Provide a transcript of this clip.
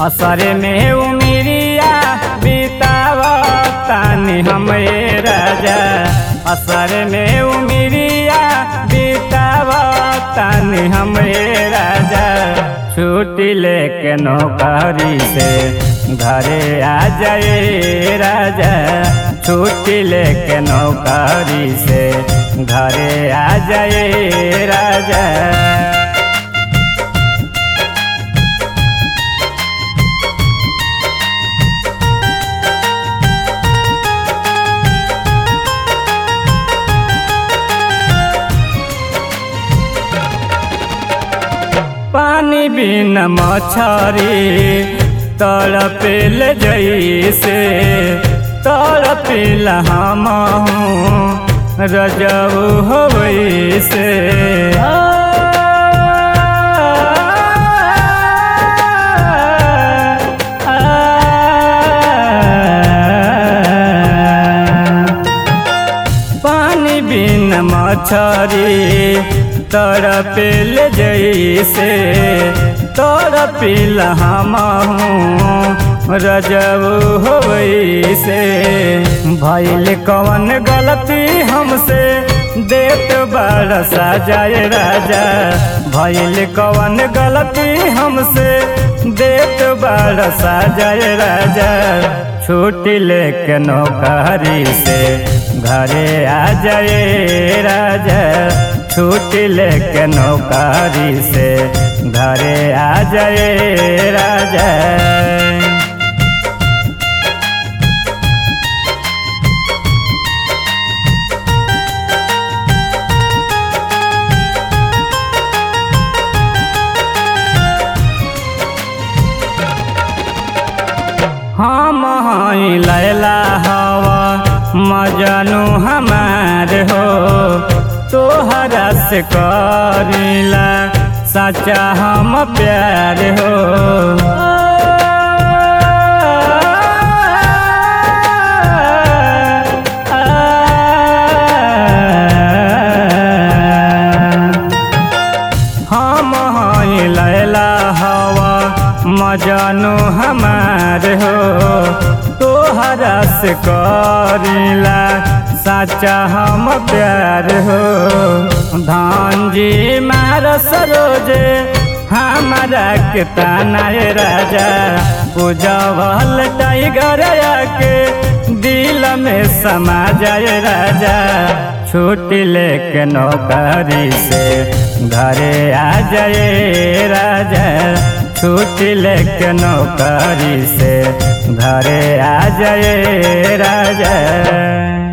असरे में उमिरिया बीतावतानी हमरे राजा असर में उमिरिया बीतावतानी हमरे राजा छुट्टी लेके नौकरी से घरे आ जाए राजा छुट्टी लेके नौकरी से घरे आ जाए राजा पानी बिन मछरी तड़पेल जैसे तड़पेल हम रजब होवैसे पानी बिन मछरी तड़पेल जैसे तड़पिल हम रजब होवैसे भैल कवन गलती हमसे देत बरसा जाए राजा भैल कवन गलती हमसे देत बरसा जाए राजा छुट्टी लेके नौकरी से घरे आ जाए राजा छुट्टी लेके नौकरी से घरे आ जाए राजा हम हई लैला हवा मजनू हमार हो तोहरा से करीला सच्चा हम प्यार हो हम हई लैला हवा मजनू हमार हो तोहरा से करीला सच्चा हम प्यार हो धान जी मार सरोजे हमारा के तानाए राजा पूजवल टाइगर के दिल में समा जाए राजा छुट्टी लेके नौकरी से घरे आ जाए राजा छुट्टी लेके नौकरी से घरे आ जाए राजा